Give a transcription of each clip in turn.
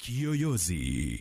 Kiyoyozi.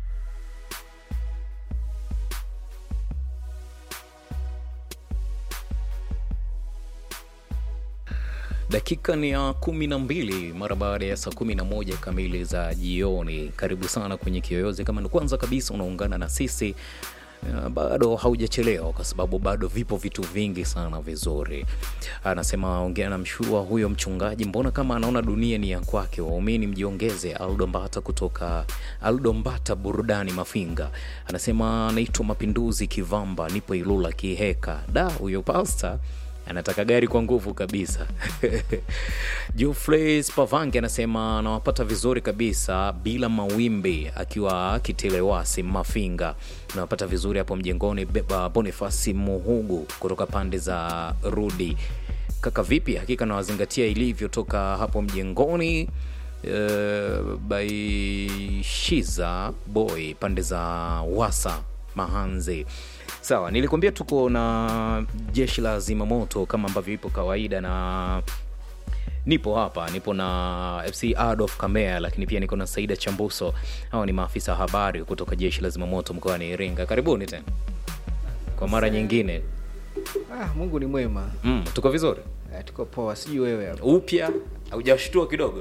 Dakika ni ya kumi na mbili mara baada ya saa kumi na moja kamili za jioni. Karibu sana kwenye Kiyoyozi. Kama ni kwanza kabisa unaungana na sisi uh, bado haujachelewa, kwa sababu bado vipo vitu vingi sana vizuri. Anasema ongea na mshua huyo mchungaji, mbona kama anaona dunia ni ya kwake. Waumini mjiongeze. Aldo Mbata kutoka Aldo Mbata burudani Mafinga anasema anaitwa Mapinduzi Kivamba, nipo Ilula Kiheka. Da, huyo pasta anataka gari kwa nguvu kabisa. Jufrey Spavange anasema anawapata vizuri kabisa bila mawimbi, akiwa Kitelewasi Mafinga. Anawapata vizuri hapo mjengoni. Beba Bonifasi Muhugu kutoka pande za Rudi. Kaka vipi? Hakika nawazingatia ilivyotoka hapo mjengoni. Uh, Baishiza Boy pande za Wasa Mahanzi. Sawa, nilikwambia tuko na jeshi la zimamoto kama ambavyo ipo kawaida, na nipo hapa, nipo na FC Adolf Kamea, lakini pia niko na Saida Chambuso. Hawa ni maafisa habari kutoka jeshi la zimamoto mkoani Iringa. Karibuni tena kwa mara nyingine. Ah, Mungu ni mwema. Mm, tuko vizuri Eh, tuko poa, sijui wewe hapo. upya, haujashtua kidogo?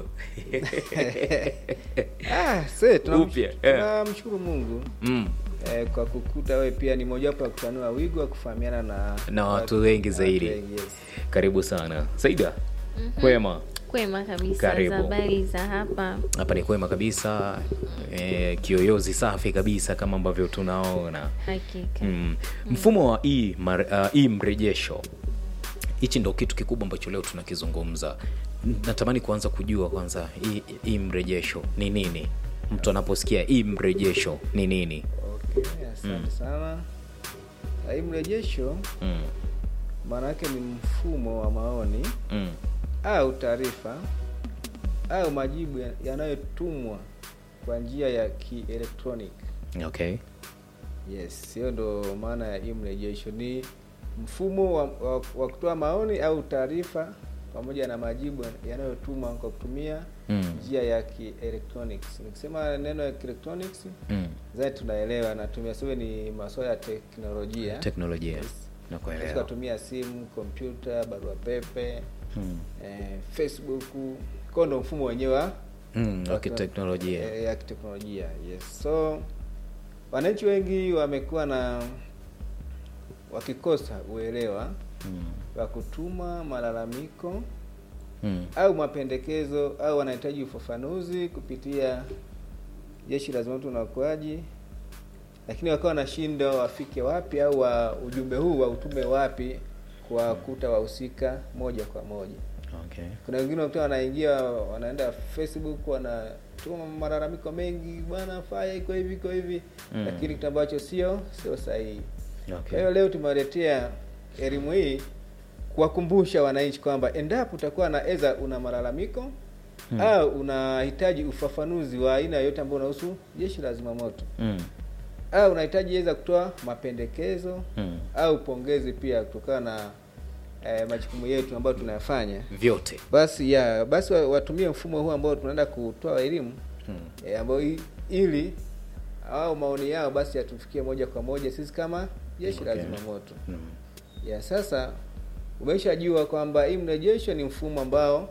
Ah, se Upya, eh. tunamshukuru Mungu mm. eh, kwa kukuta wewe pia ni mojawapo ya kutanua wigo wa kufahamiana na Na watu wengi na zaidi. watu wengi, yes. Karibu sana Saida. Kwema Kwema kabisa. Karibu. za habari za hapa. hapa ni kwema kabisa eh, kiyoyozi safi kabisa kama ambavyo tunaona Hakika. mm. mfumo wa hii uh, hii mrejesho hichi ndo kitu kikubwa ambacho leo tunakizungumza natamani kuanza kujua kwanza hii- hii mrejesho ni nini mtu anaposikia hii mrejesho ni nini Okay, asante sana. Ah, Hii mrejesho mm. maana yake ni mfumo wa maoni Mm. au taarifa au majibu ya- yanayotumwa kwa njia ya kielektroniki. okay Yes, hiyo ndo maana ya hii mrejesho. Ni mfumo wa, wa, wa kutoa maoni au taarifa pamoja na majibu yanayotumwa kwa kutumia Mm. njia ya kielectronics. Nikisema neno ya kielectronics mm. zaidi tunaelewa, natumia sio ni masuala ya teknolojia. teknolojia Yes. nakuelewa Tukatumia simu, kompyuta, barua pepe, mm. eh, Facebook. Kwa ndo mfumo wenyewe wa mm. wa kiteknolojia Eh, ya kiteknolojia yes. So wananchi wengi wamekuwa na wakikosa uelewa mm. wa kutuma malalamiko mm. au mapendekezo au wanahitaji ufafanuzi kupitia jeshi la zimamoto na uokoaji, lakini wakawa wanashindwa wafike wapi au wa ujumbe huu wa utume wapi kuwakuta wahusika moja kwa moja. okay Kuna wengine wakuta wanaingia wanaenda Facebook wanatuma malalamiko mengi, bwana faya iko hivi iko hivi Mm. lakini kitu ambacho sio sio sahihi. Kwa okay hiyo leo tumewaletea elimu hii kuwakumbusha wananchi kwamba endapo utakuwa na eza una malalamiko Hmm. au unahitaji ufafanuzi wa aina yoyote ambao unahusu jeshi la zimamoto mm. au unahitaji eza kutoa mapendekezo Mm. au pongezi pia kutokana na eh, majukumu yetu ambayo tunayafanya vyote basi ya basi wa- watumie mfumo huu ambao tunaenda kutoa elimu mm. e, ambao i- ili au maoni yao basi yatufikie moja kwa moja sisi kama jeshi la Okay. zimamoto Mm. ya sasa umeshajua kwamba hii mrejesho ni mfumo ambao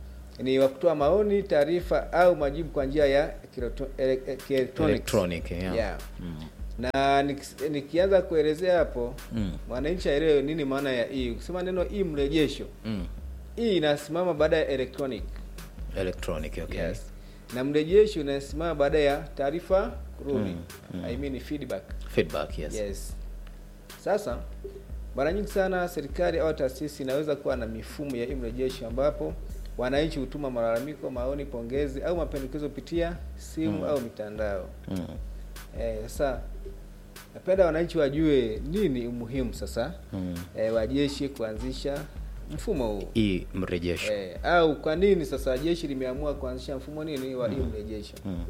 ni wa kutoa maoni taarifa au majibu kwa njia ya kielektro- ele- eh, kielektroniki. Electronic, yeah. Yeah. Mm. na nikis- nikianza kuelezea hapo Mm. mwananchi aelewe nini maana ya hii ukisema neno hii mrejesho Mm. hii inasimama baada ya electronic Electronic, okay. yes. na mrejesho unasimama baada ya taarifa kurudi Mm, mm. I mean feedback Feedback, yes. yes sasa mara nyingi sana serikali au taasisi inaweza kuwa na mifumo ya mrejesho ambapo wananchi hutuma malalamiko maoni pongezi au mapendekezo kupitia simu Mm. au mitandao Mm. eh, sasa napenda wananchi wajue nini umuhimu sasa Mm. eh, wa jeshi kuanzisha mfumo huu Hii mrejesho. eh, au kwa nini sasa jeshi limeamua kuanzisha mfumo nini wa hii mrejesho Mm.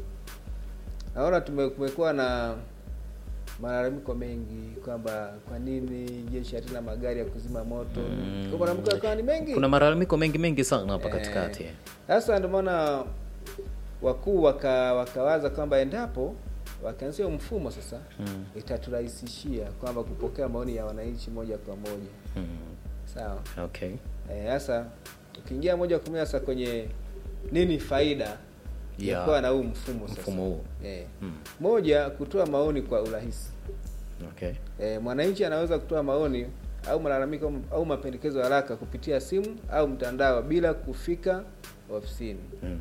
naona tume- kumekuwa na malalamiko mengi kwamba kwa nini jeshi halina magari ya kuzima moto Mm. Kwa malalamiko yakawa ni mengi Kuna malalamiko mengi mengi sana hapa Eh, katikati. sasa ndio maana wakuu waka, wakawaza kwamba endapo wakaanzia mfumo sasa Mm. itaturahisishia kwamba kupokea maoni ya wananchi moja kwa moja Mm. sawa Okay. Eh, sasa ukiingia moja kwa moja sasa kwenye nini faida ya Ya kuwa na huu mfumo sasa mfumo huu. eh, Mm. moja kutoa maoni kwa urahisi Okay. eh, mwananchi anaweza kutoa maoni au malalamiko au- au mapendekezo haraka kupitia simu au mtandao bila kufika ofisini Mm.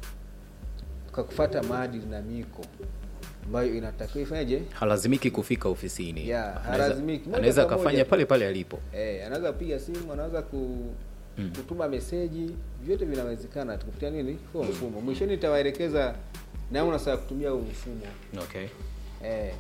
kwa kufata maadili na miko ambayo inatakiwa ifanyeje halazimiki kufika ofisini Ya, Anaweza- halazimiki. Moja anaweza kwa akafanya moja. pale pale alipo eh, anaweza kupiga simu anaweza ku, Mm. kutuma meseji vyote vinawezekana tu kupitia nini huo mfumo mwishoni nitawaelekeza namna sasa ya kutumia huu mfumo okay eh.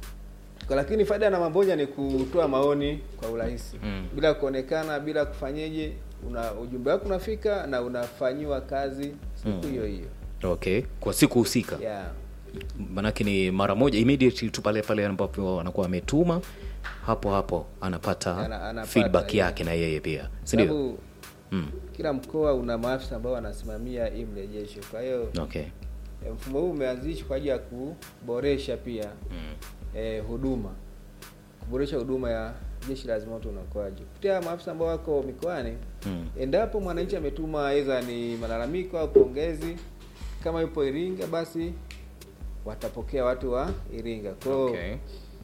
Kwa lakini faida na mamboja ni kutoa maoni kwa urahisi Mm. bila kuonekana bila kufanyeje una ujumbe wako unafika na unafanyiwa kazi siku Mm. hiyo hiyo okay kwa siku husika yeah. manake ni mara moja immediately tu pale pale ambapo anakuwa ametuma hapo hapo anapata, Ana- anapata, feedback yeah. yake na yeye pia si ndio Sababu mm. kila mkoa una maafisa ambao wanasimamia hii mrejesho kwa hiyo okay eh, mfumo huu umeanzishwa kwa ajili ya kuboresha pia mm. eh, huduma kuboresha huduma ya jeshi la zimamoto na uokoaji kupitia maafisa ambao wako mikoani Mm. endapo mwananchi ametuma aidha ni malalamiko au pongezi kama yupo Iringa basi watapokea watu wa Iringa kwa hiyo okay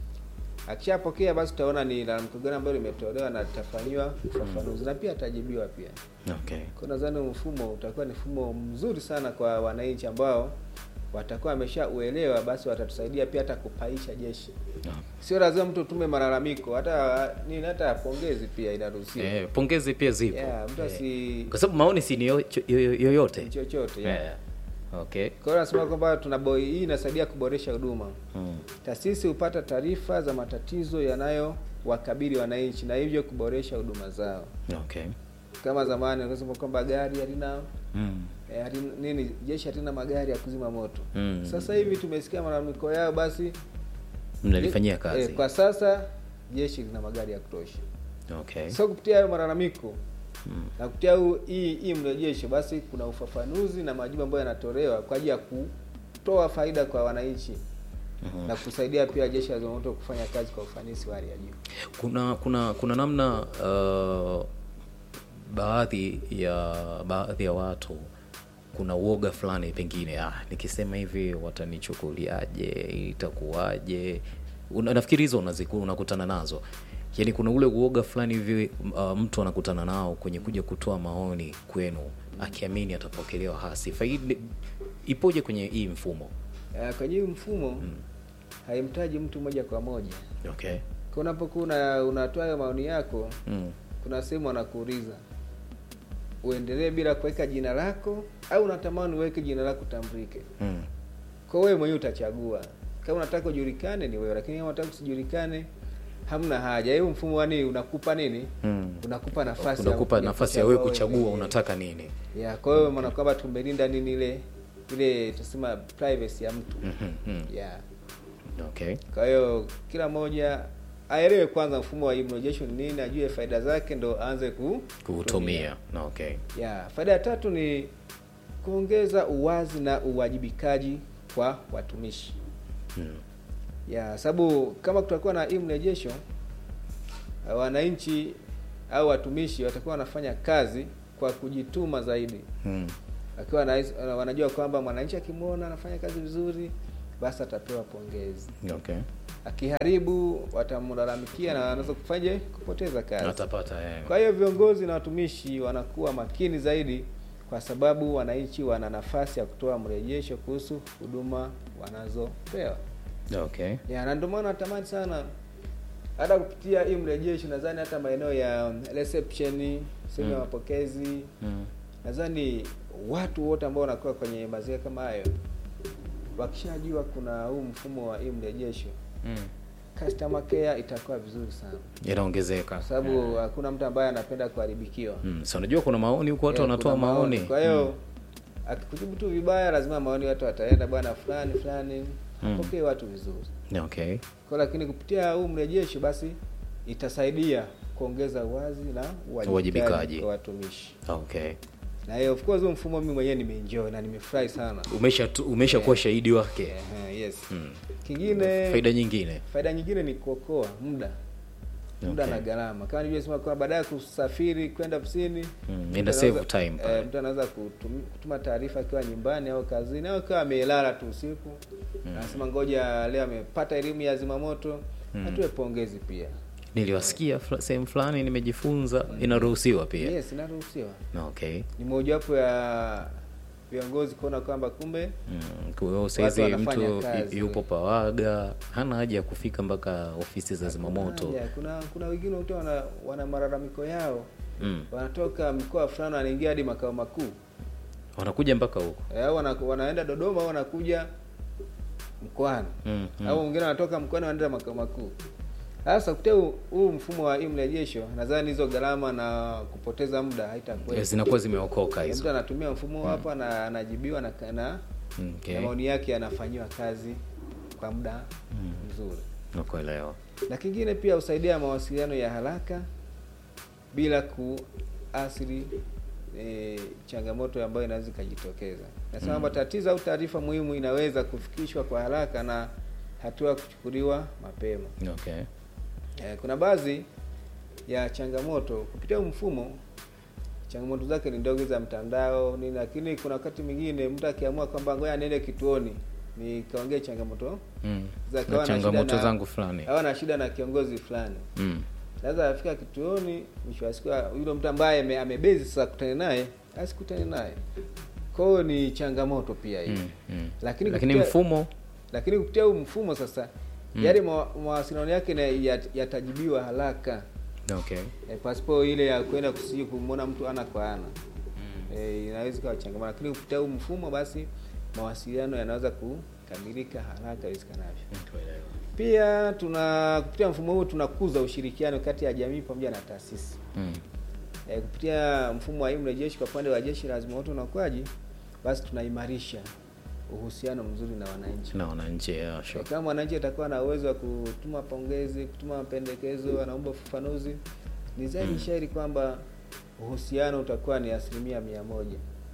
akishapokea basi tutaona ni lalamiko gani ambalo limetolewa na litafanyiwa ufafanuzi na pia atajibiwa pia okay kwa nadhani huu mfumo utakuwa ni mfumo mzuri sana kwa wananchi ambao watakuwa wameshauelewa basi watatusaidia pia hata kupaisha jeshi no. sio lazima mtu utume malalamiko hata nini hata pongezi pia inaruhusiwa eh, pongezi pia zipo yeah, mtu Eh, asi kwa sababu maoni si ni yo- cho- yo- yoyote chochote yeah. Eh, okay Kwa hiyo nasema kwamba tuna boy hii inasaidia kuboresha huduma. mm. Taasisi hupata taarifa za matatizo yanayowakabili wananchi na hivyo kuboresha huduma zao. okay Kama zamani wanasema kwamba gari halina mm. eh, halina nini, jeshi halina magari ya kuzima moto. Mm. Sasa hivi tumesikia malalamiko yao, basi mnalifanyia kazi eh, kwa sasa jeshi lina magari ya kutosha. okay Sasa kupitia hayo malalamiko mm. na kupitia huu hii hii mrejesho, basi kuna ufafanuzi na majibu ambayo yanatolewa kwa ajili ya kutoa faida kwa wananchi Mhm. na kusaidia pia jeshi la zimamoto kufanya kazi kwa ufanisi wa hali ya juu. kuna kuna kuna namna uh, baadhi ya baadhi ya watu kuna uoga fulani pengine ah, nikisema hivi watanichukuliaje itakuwaje Una- nafikiri hizo unaziku- unakutana nazo yaani kuna ule uoga fulani hivi uh, mtu anakutana nao kwenye kuja kutoa maoni kwenu akiamini atapokelewa hasi faidi ipoje kwenye hii mfumo Uh, kwenye huu mfumo Mm. haimtaji mtu moja kwa moja. okay Kwa unapokuwa una, unatoa hayo maoni yako, mm. kuna sehemu wanakuuliza uendelee bila kuweka jina lako au unatamani uweke jina lako tambulike. Mm. Kwa wewe mwenyewe utachagua. Kama unataka ujulikane ni wewe, lakini kama unataka usijulikane hamna haja. Hiyo mfumo wani unakupa nini? Mm. Unakupa nafasi ya unakupa ya nafasi ya wewe kuchagua kuchagua mwenyewe. unataka nini ya kwa hiyo maana kwamba tumelinda nini ile ile tusema privacy ya mtu Mhm, mhm. ya okay kwa hiyo kila mmoja aelewe kwanza mfumo wa immunization ni nini ajue faida zake ndo aanze ku kuutumia na okay ya faida ya tatu ni kuongeza uwazi na uwajibikaji kwa watumishi mm. ya sababu kama kutakuwa na immunization wananchi au watumishi watakuwa wanafanya kazi kwa kujituma zaidi Mm. akiwa na, wanajua kwamba mwananchi akimwona anafanya kazi vizuri basi atapewa pongezi okay akiharibu watamlalamikia na anaweza kufanyaje kupoteza kazi atapata eh. kwa hiyo viongozi na watumishi wanakuwa makini zaidi kwa sababu wananchi wana nafasi ya kutoa mrejesho kuhusu huduma wanazopewa okay ya na ndio maana natamani sana hata kupitia hii mrejesho nadhani hata maeneo ya reception sehemu ya Mm. mapokezi mm. nadhani watu wote ambao wanakuwa kwenye mazingira kama hayo wakishajua kuna huu mfumo wa hii mrejesho Mm. customer care itakuwa vizuri sana inaongezeka kwa sababu hakuna mtu ambaye anapenda kuharibikiwa mm. so unajua kuna maoni huko watu Eh, wanatoa kuna maoni kwa hiyo akikujibu tu vibaya lazima maoni watu wataenda bwana fulani fulani Mm. apokee watu vizuri mm. okay kwa lakini kupitia huu mrejesho basi itasaidia kuongeza uwazi na Uwajibikaji. uwajibikaji kwa watumishi okay na hiyo of course huo mfumo mimi mwenyewe nimeenjoy na nimefurahi sana umesha tu- umesha kuwa shahidi wake Ehe, yes Mm. kingine faida nyingine faida nyingine ni kuokoa muda muda Okay. na gharama kama nilivyosema kwa baada ya kusafiri kwenda ofisini Mm, mtu ina save anaweza- time pale. eh, mtu anaweza kutum- kutuma taarifa akiwa nyumbani au kazini au akiwa amelala tu usiku anasema ngoja leo amepata elimu ya zimamoto atoe pongezi pia niliwasikia fla- sehemu fulani nimejifunza inaruhusiwa pia yes inaruhusiwa okay ni mojawapo ya viongozi kuona kwamba kumbe Mm, kwa hiyo saizi wanafanya mtu kazi. yupo pawaga hana haja ya kufika mpaka ofisi za zimamoto Haya, kuna kuna wengine wote wana, wana malalamiko yao mm. wanatoka mkoa fulani wanaingia hadi makao makuu wanakuja mpaka huko Eh, au wana, wanaenda Dodoma au wanakuja mkoani mm. mm. au wengine wanatoka mkoani wanaenda makao makuu. Sasa kupitia huu- huu mfumo wa e-mrejesho, nadhani hizo gharama na kupoteza muda haitakuwa. zinakuwa zimeokoka Mtu hizo anatumia mfumo hapa na anajibiwa na, na, okay. na maoni yake yanafanyiwa kazi kwa muda mzuri. nakuelewa Na kingine pia husaidia mawasiliano ya haraka bila kuathiri e, changamoto ambayo inaweza ikajitokeza. Nasema kwamba tatizo au taarifa muhimu inaweza kufikishwa kwa haraka na hatua kuchukuliwa mapema. okay E, kuna baadhi ya changamoto kupitia huu mfumo, changamoto zake ni ndogo za mtandao nini, lakini kuna wakati mwingine mtu akiamua kwamba ngoja niende kituoni nikaongee changamoto mm. zake, na au ana shida changamoto na- zangu fulani au ana shida na kiongozi fulani mm. naweza afika kituoni, mwisho wa siku yule mtu ambaye ame- amebezi sasa kutane naye asikutane naye. Kwa hiyo ni changamoto pia hiyo Mm. Mm. Lakini lakini kupitia- mfumo lakini kupitia huu mfumo sasa yale mawa- mawasiliano yake na yat- yatajibiwa haraka okay e, pasipo ile ya kwenda kusiji kumwona mtu ana kwa ana e, inaweza ikawa changamoto, lakini kupitia huu mfumo basi mawasiliano yanaweza kukamilika haraka iwezekanavyo. Nakuelewa. Pia tuna kupitia mfumo huu tunakuza ushirikiano kati ya jamii pamoja na taasisi. mm. E, kupitia mfumo wa mrejeshi kwa upande wa jeshi la zimamoto na uokoaji, basi tunaimarisha uhusiano mzuri na wananchi. na wananchi yeah, E, sure. kama mwananchi atakuwa na uwezo wa kutuma pongezi, kutuma mapendekezo, anaomba ufafanuzi, ni zaidi shairi kwamba uhusiano utakuwa ni asilimia mia moja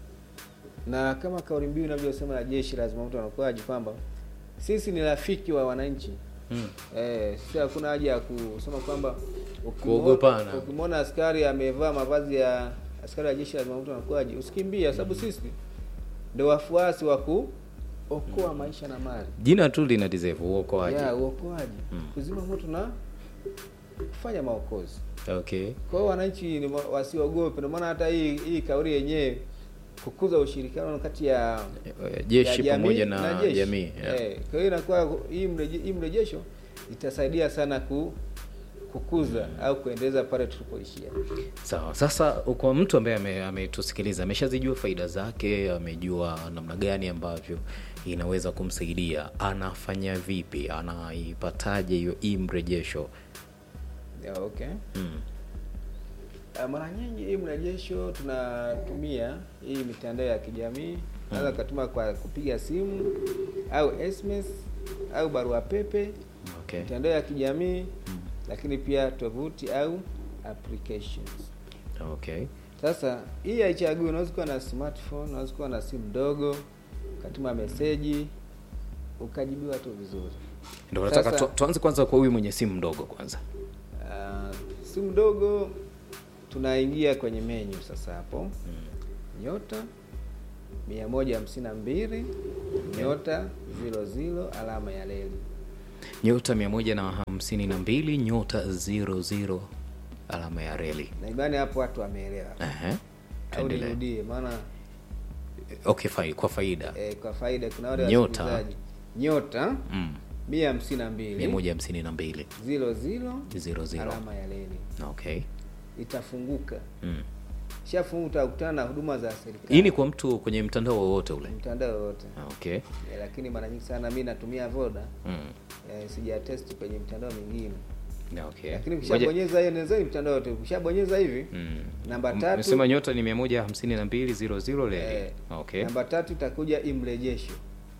na kama kauli mbiu inavyosema na jeshi la zimamoto na uokoaji kwamba sisi ni rafiki wa wananchi. mm. Eh, sisi hakuna haja ya kusema kwamba ukimwo- Kuogopana. Ukimwona askari amevaa mavazi ya askari wa jeshi la zimamoto na uokoaji usikimbie, sababu sisi ndio wafuasi wa kuokoa maisha na mali jina tu lina deserve uokoaji ya uokoaji, Mm. kuzima moto na kufanya maokozi. okay Kwa hiyo wananchi ni wa- wasiogope. Ndio maana hata hii hii kauli yenyewe kukuza ushirikiano kati ya Eh, jeshi ya pamoja na, jeshi. jamii yeah. Eh, kwa hiyo inakuwa hii mreje, hii mrejesho itasaidia sana ku, kukuza au kuendeleza pale tulipoishia. sawa sasa kwa mtu ambaye ame- ametusikiliza ameshazijua faida zake amejua namna gani ambavyo inaweza kumsaidia anafanya vipi anaipataje hiyo hii mrejesho Ya, okay. mm. Uh, mara nyingi hii mrejesho tunatumia hii mitandao ya kijamii naweza ukatuma kwa kupiga simu au SMS au barua pepe, okay mitandao ya kijamii lakini pia tovuti au applications. okay Sasa hii haichagui, unaweza kuwa na smartphone, unaweza kuwa na simu ndogo, ukatuma meseji ukajibiwa tu vizuri. ndio nataka Sasa- tu, tuanze kwanza kwa huyu mwenye simu mdogo kwanza Uh, simu ndogo tunaingia kwenye menu sasa hapo nyota mia moja hamsini na mbili nyota zilo zilo alama ya leli nyota mia moja na hamsini na mbili nyota zero zero alama ya reli na imani hapo watu wameelewa Ehe. au Tuendelee. nirudie maana okay fai, kwa faida eh, kwa faida kuna wale Nyota. wasikilizaji nyota mm. mia hamsini na mia mbili moja hamsini na mbili zilo zilo zero zero alama ya leli okay itafunguka mm. shafungu utakutana na huduma za serikali hii ni kwa mtu kwenye mtandao wowote ule mtandao wote okay Eh, lakini mara nyingi sana mi natumia voda mm. eh, sijatesti kwenye mitandao mingine okay lakini Ngoja- ukishabonyeza hiyo nezeni mtandao wote ukishabonyeza hivi Mm. namba M- tatu Umesema nyota ni mia moja hamsini na mbili zero zero leli eh, okay namba tatu itakuja imrejesho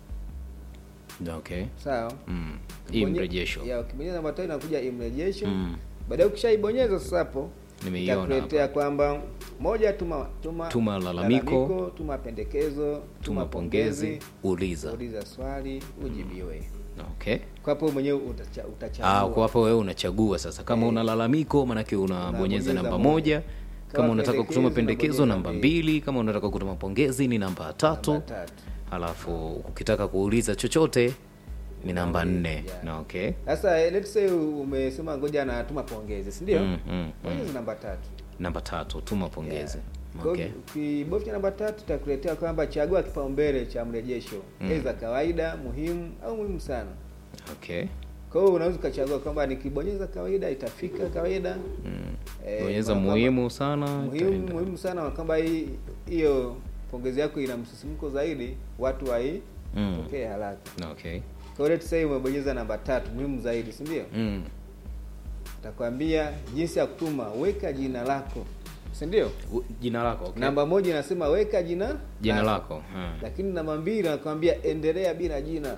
okay sawa mm. hii Ukibonye- mrejesho ya ukibonyeza namba tatu inakuja imrejesho Mm. baadaye ukishaibonyeza sasa hapo Nimeiona itakuletea kwamba moja tuma tuma, Tuma lalamiko. tuma pendekezo tuma pongezi uliza uliza swali ujibiwe okay kwa hapo mwenyewe utacha, utachagua Ah, kwa hapo wewe unachagua sasa kama Eh. una lalamiko manake unabonyeza Unabonyeza namba moja. moja kama Kama unataka kutuma pendekezo, pendekezo unabonyeza namba mbili. mbili kama unataka kutuma pongezi ni namba tatu Namba tatu. halafu ukitaka kuuliza chochote ni namba nne yeah. na okay Sasa eh, let's say umesema ngoja natuma pongezi, si ndio? Mm, mm, Pongezi namba tatu. namba tatu tuma pongezi Kwa okay hiyo ukibofya namba tatu itakuletea kwamba chagua kipaumbele cha mrejesho Mm. mm. za kawaida, muhimu au muhimu sana. okay Kwa hiyo unaweza ukachagua kwamba nikibonyeza kawaida itafika kawaida. mm. Eh, bonyeza kwamba- muhimu sana muhimu itaenda. muhimu sana kwamba hii hiyo pongezi yako ina msisimko zaidi, watu wai Mm. pokee haraka. okay Kwa hiyo let's say umebonyeza namba tatu, muhimu zaidi, si ndio? mm. Atakwambia jinsi ya kutuma, weka jina lako, si ndio? U- jina lako okay. Namba moja inasema weka jina jina lako hmm. lakini namba mbili anakwambia endelea bila jina.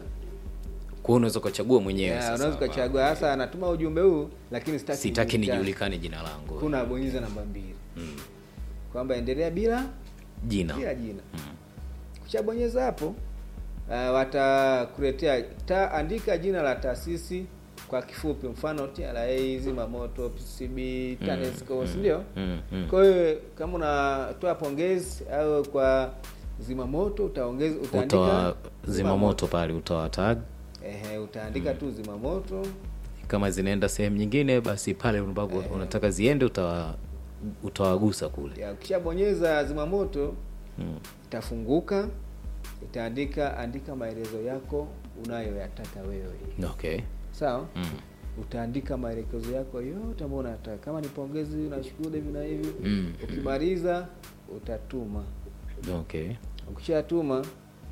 kwa hiyo unaweza ukachagua mwenyewe Yeah, sasa unaweza hapa. ukachagua hasa anatuma ujumbe huu lakini sitaki sitaki nijulikane. nijulikane jina langu Kuna bonyeza namba mbili mm. kwamba endelea bila jina bila jina. mm. Ukishabonyeza hapo uh, watakuletea ta andika jina la taasisi kwa kifupi, mfano TRA, Zimamoto, PCB, TANESCO, si ndio? mm. mm. Kwa hiyo kama unatoa pongezi au kwa zimamoto utaongeza utaandika utoa zimamoto pale utoa tag Ehe, utaandika tu zimamoto. kama zinaenda sehemu nyingine basi pale ambapo unataka ziende utawa utawagusa kule Ya, ukishabonyeza zimamoto mm. itafunguka, itaandika andika maelezo yako unayoyataka wewe. okay Sawa? mm. Utaandika maelekezo yako yote ambayo unataka. Kama ni pongezi, unashukuru hivi na hivi. Mm. Ukimaliza utatuma. okay Ukishatuma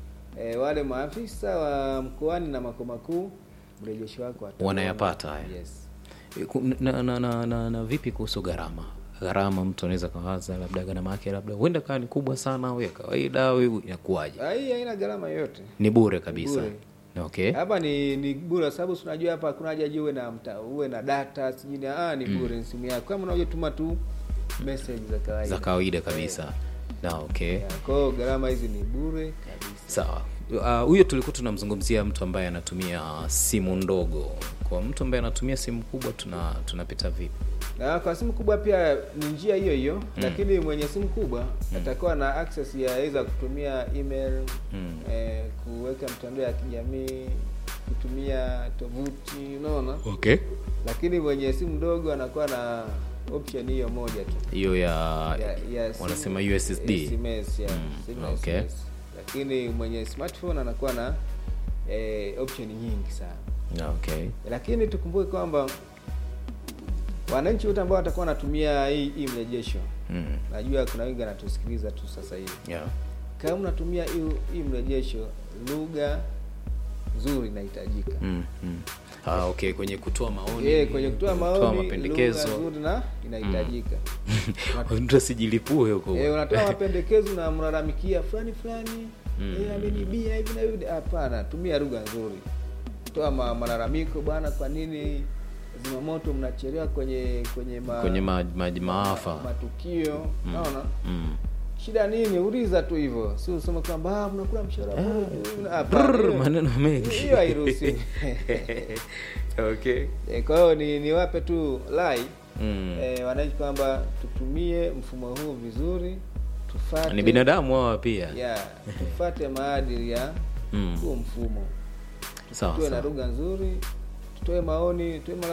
e, wale maafisa wa mkoani na makao makuu mrejesho wako wataona. Wanayapata haya. Yes. E, ku- na, na, na, na, na vipi kuhusu gharama gharama mtu anaweza kawaza labda gharama yake labda huenda kawa ni kubwa sana au ya kawaida au inakuwaje Ah, Hii haina gharama yoyote. ni bure kabisa Bure. okay Hapa ni ni bure sababu si unajua hapa hakuna haja je uwe na mta, uwe na data sijui ni ah ni bure ni simu yako. Kama unajua tuma tu message za kawaida. za kawaida kabisa na okay Yeah, Kwa hiyo gharama hizi ni bure kabisa. sawa Ah, huyo tulikuwa tunamzungumzia mtu ambaye anatumia simu ndogo kwa mtu ambaye anatumia simu kubwa tuna tunapita vipi Na kwa simu kubwa pia ni njia hiyo hiyo, lakini mwenye simu kubwa atakuwa na access ya aidha kutumia email Mm. eh, kuweka mtandao ya kijamii, kutumia tovuti, unaona. okay Lakini mwenye simu ndogo anakuwa na option hiyo moja tu hiyo ya, ya, ya simu- wanasema USSD SMS, ya, Mm, simu ya okay. SMS. Lakini mwenye smartphone anakuwa na eh, option nyingi sana. okay lakini tukumbuke kwamba wananchi wote ambao watakuwa wanatumia hii hii mrejesho mm. najua kuna wengi wanatusikiliza tu sasa hivi yeah. kama unatumia hii hii mrejesho lugha nzuri inahitajika mm. Mm. Ah, okay kwenye kutoa maoni Eh, kwenye kutoa maoni mapendekezo lugha nzuri na inahitajika mtu asijilipue huko Eh, unatoa mapendekezo na mlalamikia fulani fulani Mm. eh, amenibia hivi na hivi hapana tumia lugha nzuri toa ma, malalamiko bwana kwa nini zimamoto mnachelewa kwenye kwenye ma, kwenye ma, ma, maafa matukio naona mm. shida nini uliza tu hivyo si useme kwamba "Ah, mnakula mshahara bure." Hapana, Brrr, hiyo- maneno mengi hiyo hairuhusiwi okay Eh, kwa hiyo ni niwape tu lai mm. eh, wananchi kwamba tutumie mfumo huu vizuri tufate ni binadamu hawa pia ya tufate maadili ya Mm. huo mfumo sawa tuwe na sawa lugha nzuri tutoe maoni tuwe